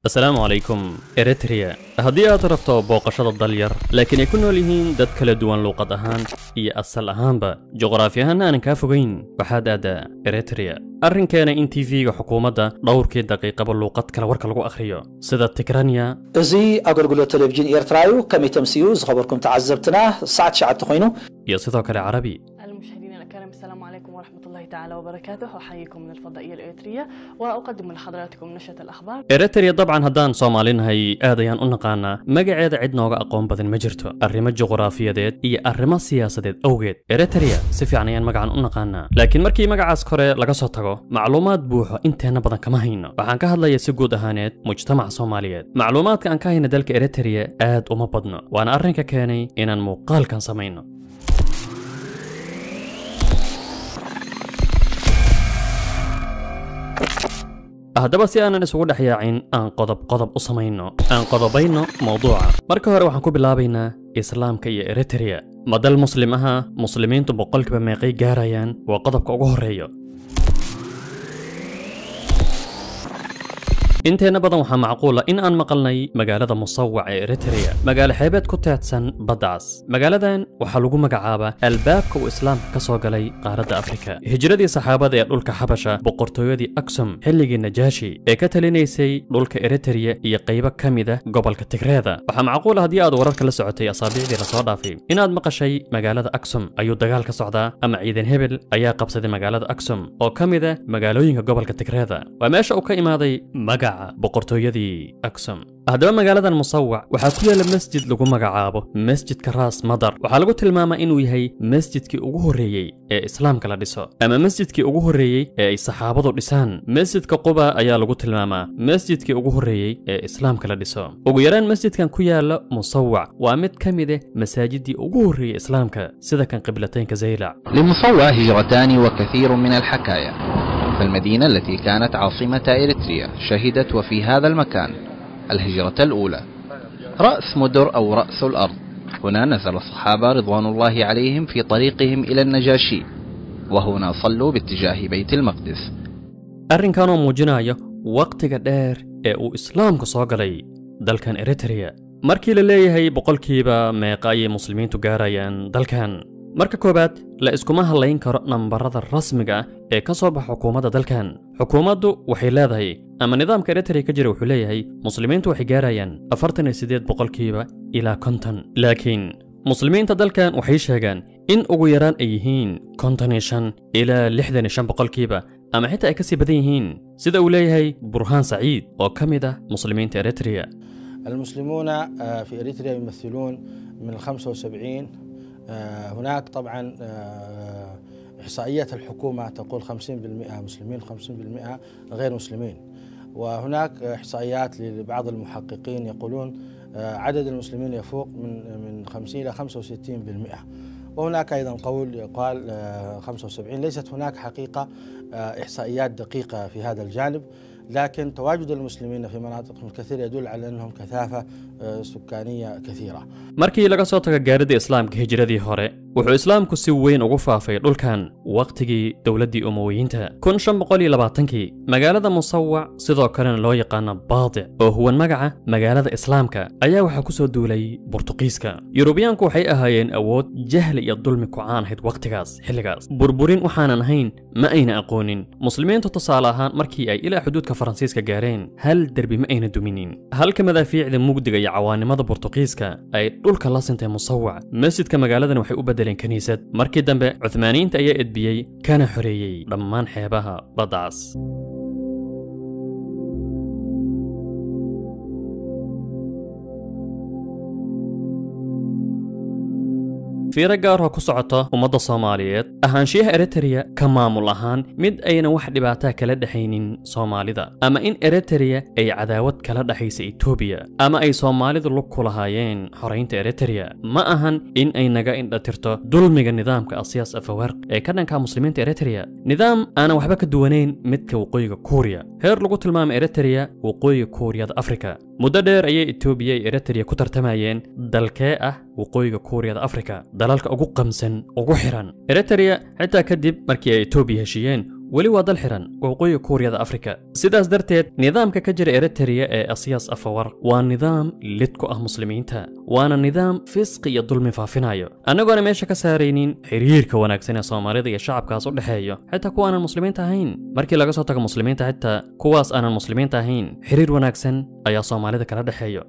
asalaamu calaykum eritrea haddii aad rabto booqashada dal yar laakiin ay ku nool yihiin dad kala duwan luuqad ahaan iyo asal ahaanba juqraafi ahaanna aanan kaa fogayn waxaad aadaa eritrea arrinkeena in tv-ga xukuumadda dhowrkii daqiiqaba luuqad kale warka lagu akhriyo sida tigranya እዚ ኣገልግሎት ቴሌቭዥን ኤርትራ እዩ ከመይ ተምስዩ ዝኸበርኩም ተዓዘብትና ሰዓት ሸዓተ ኮይኑ iyo sidoo kale carabi المشاهدين الأكارم السلام عليكم ورحمة الله تعالى وبركاته أحييكم من الفضائية الإريترية وأقدم لحضراتكم نشرة الأخبار eritrea dabcan haddaan soomaalinahay aad ayaan u naqaanaa magaceeda cid nooga aqoon badan ma jirto arrimo juqraafiyadeed iyo arrimo siyaasadeed awgeed eritrea si fiican ayaan magacan u naqaanaa laakiin markii magacaas kore laga soo tago macluumaad buuxo inteenna badan kama hayno waxaan ka hadlayaa si guud ahaaneed mujtamaca soomaaliyeed macluumaadka aan ka hayna dalka eritrea aad uma badno waana arrinka keenay inaan muuqaalkan samayno haddaba si aanan isugu dhex yaacin aan qodob qodob u samayno aan qodobayno mawduuca marka hore waxaan ku bilaabaynaa islaamka iyo eritrea ma dal muslim aha muslimiintu boqolkiiba meeqay gaarayaan waa qodobka ugu horreeyo inteenna badan waxaa macquula in aan maqalnay magaalada musawac ee eritrea magaalo xeebeed ku teedsan baddaas magaaladan waxaa lagu magacaabaa albaabka uu islaamka ka soo galay qaaradda afrika hijradii saxaabada ee dhulka xabasha boqortooyadii aksum xilligii najaashi ee ka talinaysay dhulka eritrea iyo qaybo ka mida gobolka tigreeda waxaa macquula haddii aad wararka la socotay asaabiicdii lasoo dhaafay inaad maqashay magaalada aksum ayuu dagaal ka socdaa ama ciidan hebel ayaa qabsaday magaalada aksum oo ka mida magaalooyinka gobolka tigreeda waa meesha uu ka imaaday magaca boqortooyadii aksum haddaba magaaladan musawac waxaa ku yaalla masjid lagu magacaabo masjidka raas madar waxaa lagu tilmaamaa inuu yahay masjidkii ugu horreeyey ee islaamka la dhiso ama masjidkii ugu horreeyey ee ay saxaabadu dhisaan masjidka quba ayaa lagu tilmaamaa masjidkii ugu horreeyey ee islaamka la dhiso ugu yaraan masjidkan ku yaalla musawac waa mid ka mid ah masaajidii ugu horreeyey islaamka sida kan qiblataynka zaylac لمصوى هجرتان وكثير من الحكايا فالمدينة التي كانت عاصمة إريتريا شهدت وفي هذا المكان الهجرة الأولى رأس مدر أو رأس الأرض هنا نزل الصحابة رضوان الله عليهم في طريقهم إلى النجاشي وهنا صلوا باتجاه بيت المقدس arrinkanoo muujinaya wakhtiga dheer ee uu islaamku soo galay dalkan eritrea markii la leeyahay boqolkiiba meeqa ayay muslimiintu gaarayaan dalkan marka koowaad la iskuma hadlayn karo nambarada rasmiga ah ee ka soo baxa xukuumadda dalkan xukuumaddu waxay leedahay ama nidaamka eritrea ka jira wuxuu leeyahay muslimiintu waxay gaarayaan afartan iyo siddeed boqolkiiba ilaa konton laakiin muslimiinta dalkan waxay sheegaan in ugu yaraan ay yihiin konton iyo shan ilaa lixdan iyo shan boqolkiiba ama xitaa ay ka sii badan yihiin sida uu leeyahay burhaan saciid oo ka mid ah muslimiinta eritrea المسلمون آه، في اريتريا يمثلون من ال 75 آه، هناك طبعا آه، احصائيات الحكومه تقول 50% مسلمين 50% غير مسلمين وهناك احصائيات لبعض المحققين يقولون آه، عدد المسلمين يفوق من من 50 الى 65% وهناك ايضا قول يقال آه، 75 ليست هناك حقيقه آه، احصائيات دقيقه في هذا الجانب لكن تواجد المسلمين في مناطق كثيرة يدل على أنهم كثافة آه، سكانية كثيرة markii laga soo tago gaaridda islaamka hijradii hore wuxuu islaamku si weyn ugu faafay dhulkan wakhtigii dowladdii umowiyiinta kun shan boqol iyo labaatankii magaalada musawac sidoo kalena loo yaqaano baadic oo huwan magaca magaalada islaamka ayaa waxaa ku soo duulay burtuqiiska yurubiyaanku waxay ahaayeen awood jahli iyo dulmi ku caan ahayd wakhtigaas xilligaas burburin waxaanan ahayn ma ayna aqoonin muslimiintu tusaale ahaan markii ay ilaa xuduudka faransiiska gaareen hal derbi ma ayna duminin halka madaafiicda mugdiga iyo cawaanimada burtuqiiska ay dhulka la sintay musawac masjidka magaaladan waxay u beddeleen kiniisad markii dambe cuthmaaniyiinta ayaa edbiyey kana xoreeyey dhammaan xeebaha baddaas fiiro gaaroo ku socota ummadda soomaaliyeed ahaanshiyaha eritrea ka maamul ahaan mid ayna wax dhibaataa kala dhexaynin soomaalida ama in eritrea ay cadaawad kala dhexaysa etoobiya ama ay soomaalidu lug ku lahaayeen xoraynta eritrea ma ahan in ay naga indhatirto dulmiga nidaamka asiyaas afawarq ee ka dhanka muslimiinta eritrea nidaam aanan waxba ka duwanayn midka waqooyiga kuuriya heer lagu tilmaama eritrea waqooyiga kuuriyada afrika muddo dheer ayay etoobiya iyo eritrea ku tartamayeen dalkee ah waqooyiga kuuriyada afrika dalalka ugu qamsan ugu xiran eritrea xitaa kadib markii ay etoobiya heshiiyeen weli waa dal xiran waqooyi kuuriyada afrika sidaas darteed nidaamka ka jira eritrea ee asiyas afawar waa nidaam lid ku ah muslimiinta waana nidaam fisqi iyo dulmi faafinayo annagoona meesha ka saaraynin xiriirka wanaagsan ee soomaalida iyo shacabkaas u dhexeeyo xitaa kuwa aanan muslimiinta ahayn markii laga soo tago muslimiinta xitaa kuwaas aanan muslimiinta ahayn xiriir wanaagsan ayaa soomaalida kala dhexeeyo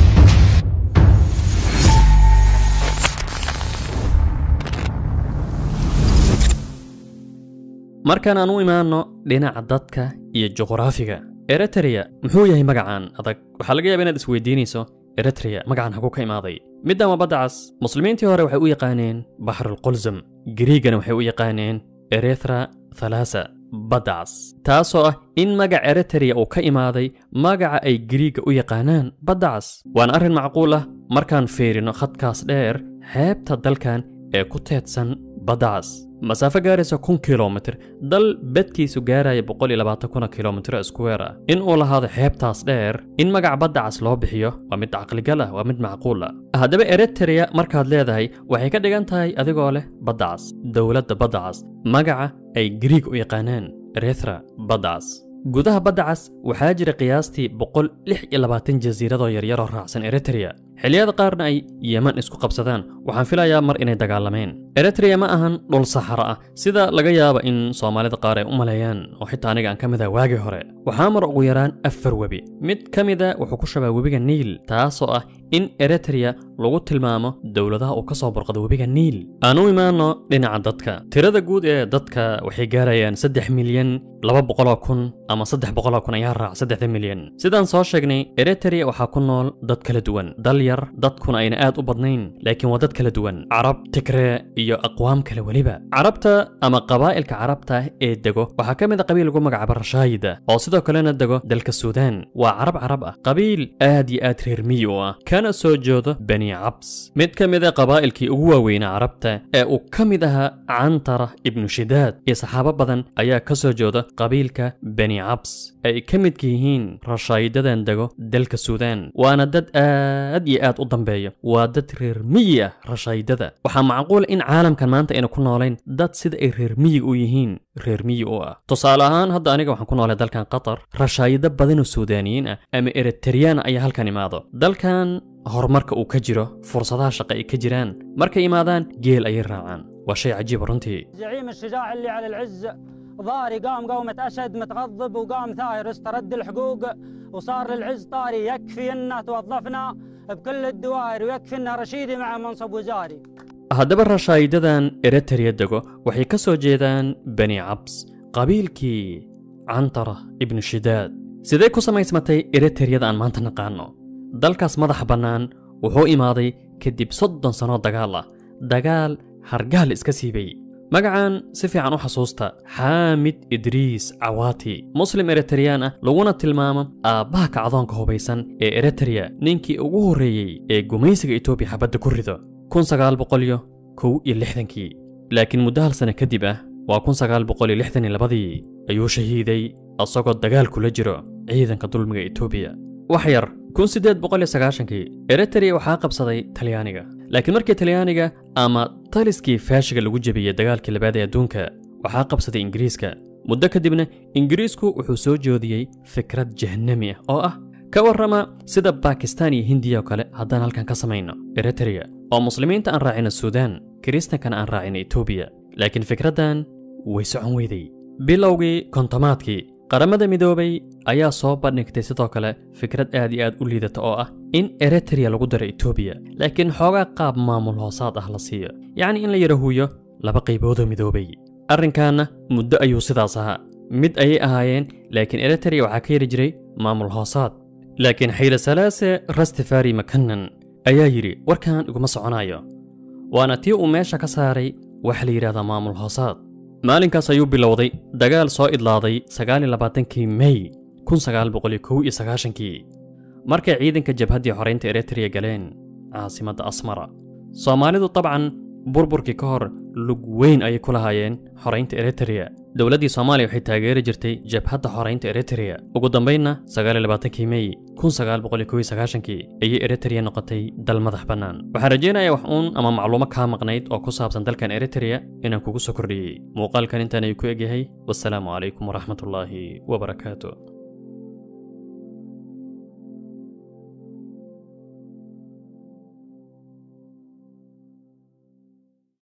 markaan aan u imaanno dhinaca dadka iyo juqraafiga eritrea muxuu yahay magacan adag waxaa laga yaaba inaad isweydiinayso eritrea magacan hagu ka imaaday middan waa badda cas muslimiintii hore waxay u yaqaaneen baxrulqulsum giriigana waxay u yaqaaneen erethra thalasa badda cas taasoo ah in magac eritrea uu ka imaaday magaca ay giriigga u yaqaanaan badda cas waana arrin macquul ah markaan fiirino khadkaas dheer xeebta dalkan ee ku teedsan badda cas masaafo gaaraysa kun kilomitir dal badkiisu gaaraya boqol iyo labaatan kuna kilomitir iskuweer ah in uu lahaado xeebtaas dheer in magaca badda cas loo bixiyo waa mid caqligal ah waa mid macquul ah haddaba eritrea markaad leedahay waxay ka dhigan tahay adigoo leh badda cas dowladda badda cas magaca ay giriig u yaqaanaan erethra badda cas gudaha badda cas waxaa jira qiyaastii boqol lix iyo labaatan jasiiradoo yaryaroo raacsan eritrea xilliyada qaarna ay yeman isku qabsadaan waxaan filayaa mar inay dagaalameen eritrea ma ahan dhul saxara ah sida laga yaaba in soomaalida qaar ay u maleeyaan oo xitaa aniga aan ka mid ah waagii hore waxaa mar ugu yaraan afar webi mid ka mida wuxuu ku shabaa webiga niil taasoo ah in eritrea lagu tilmaamo dowladaha uu ka soo burqado webiga niil aan u imaanno dhinaca dadka tirada guud ee dadka waxay gaarayaan saddex milyan laba boqoloo kun ama saddex boqoloo kun ayaa raac saddexda milyan sidaan soo sheegnay eritrea waxaa ku nool dad kala duwan dal yar dadkuna ayna aad u badnayn laakiin waa dad kala duwan carab tigree iyo aqwaam kale weliba carabta ama qabaa'ilka carabta ee dego waxaa ka mid a qabiil lagu magacaabo rashaayida oo sidoo kalena dego dalka suudaan waa carab carab ah qabiil aad iyo aad reer miyi u ah kana soo jeedo bani cabs mid ka mid a qabaa'ilkii ugu waaweynaa carabta ee uu ka mid ahaa cantara ibnu shidaad iyo saxaabo badan ayaa ka soo jeeda qabiilka bani cabs ay ka midka yihiin rashaayidadan dego dalka suudaan waana dad aad iyo aad u dambeeya waa dad reer miyi ah rashaydada waxaa macquula in caalamkan maanta ayna ku noolayn dad sida ay reer miyiga u yihiin reer miyi u ah tusaale ahaan hadda aniga waxaan ku noolay dalkan qatar rashaayido badanoo suudaaniyiin ah ama eritreyaan ayaa halkan imaado dalkan horumarka uu ka jiro fursadaha shaqo ay ka jiraan markay imaadaan geel ayay raacaan waa shay cajiiba runtii زعيم الشجاع اللي على العز ضاري قام قومة أسد متغضب وقام ثائر استرد الحقوق وصار للعز طاري يكفي أن توظفنا بكل الدوائر ويكفي أن رشيدي مع منصب وزاري haddaba rashaayidadan eritrea dego waxay ka soo jeedaan bani cabs qabiilkii cantara ibnu shidaad sidee ku samaysmatay eritreyada aan maanta naqaanno dalkaas madaxa bannaan wuxuu imaaday kadib soddon sannoo dagaal ah dagaal hargaal iska siibay magacan si fiican u xasuusta xaamid idriis cawaati muslim eritreyaan ah laguna tilmaamo aabbaha kacdoonka hubaysan ee eritrea ninkii ugu horreeyey ee gumaysiga etoobiya xabadda ku rido kun sagaal boqolyo kow iyo lixdankii laakiin muddo hal sano kadib ah waa kun sagaal boqol iyo lixdan iyo labadii ayuu shahiiday asagoo dagaal kula jiro ciidanka dulmiga etoobiya wax yar kun siddeed boqol iyo sagaashankii eritrea waxaa qabsaday talyaaniga laakiin markii talyaaniga ama taliskii faashiga lagu jebiyey dagaalkii labaad ee adduunka waxaa qabsaday ingiriiska muddo kadibna ingiriisku wuxuu soo joodiyey fikrad jahanami ah oo ah ka warrama sida bakistaan iyo hindiya oo kale haddaan halkan ka samayno eritrea oo muslimiinta aan raacino suudaan kiristankana aan raacino etoobiya laakiin fikraddan way socon weyday bilowgii kontomaadkii qaramada midoobay ayaa soo bandhigtay sidoo kale fikrad aad iyo aad u liidata oo ah in eritrea lagu daro etoobiya laakiin xoogaa qaab maamul hoosaad ah la siiyo yacni in la yarahuuyo laba qayboodoo midoobay arrinkaanna muddo ayuu sidaas ahaa mid ayay ahaayeen laakiin eritrea waxaa ka yari jiray maamul hoosaad laakiin xayle salaase rastefari makanan ayaa yidhi warkan iguma soconayo waana tii uu meesha ka saaray waxa la yidhahdaa maamul hoosaad maalinkaas ayuu bilowday dagaal soo idlaaday sagaaliyo labaatankii mey kun sagaal boqoliyo kow iyo sagaashankii markay ciidanka jabhaddii xoraynta eritrea galeen caasimadda asmara soomaalidu dabcan burburkii ka hor lug weyn ayay ku lahaayeen xoraynta eritrea dowladdii soomaaliya waxay taageeri jirtay jabhadda xoraynta eritrea ugu dambaynna sagaaliyolabaatanki mey kun sagaal boqol iyo kow iyo sagaashankii ayay eritrea noqotay dal madax bannaan waxaan rajaynayaa wax uun ama macluumo kaa maqnayd oo ku saabsan dalkan eritrea inaan kugu soo kordhiyey muuqaalkan intaan ay ku egyahay wassalaamu calaykum waraxmatullaahi wabarakaatu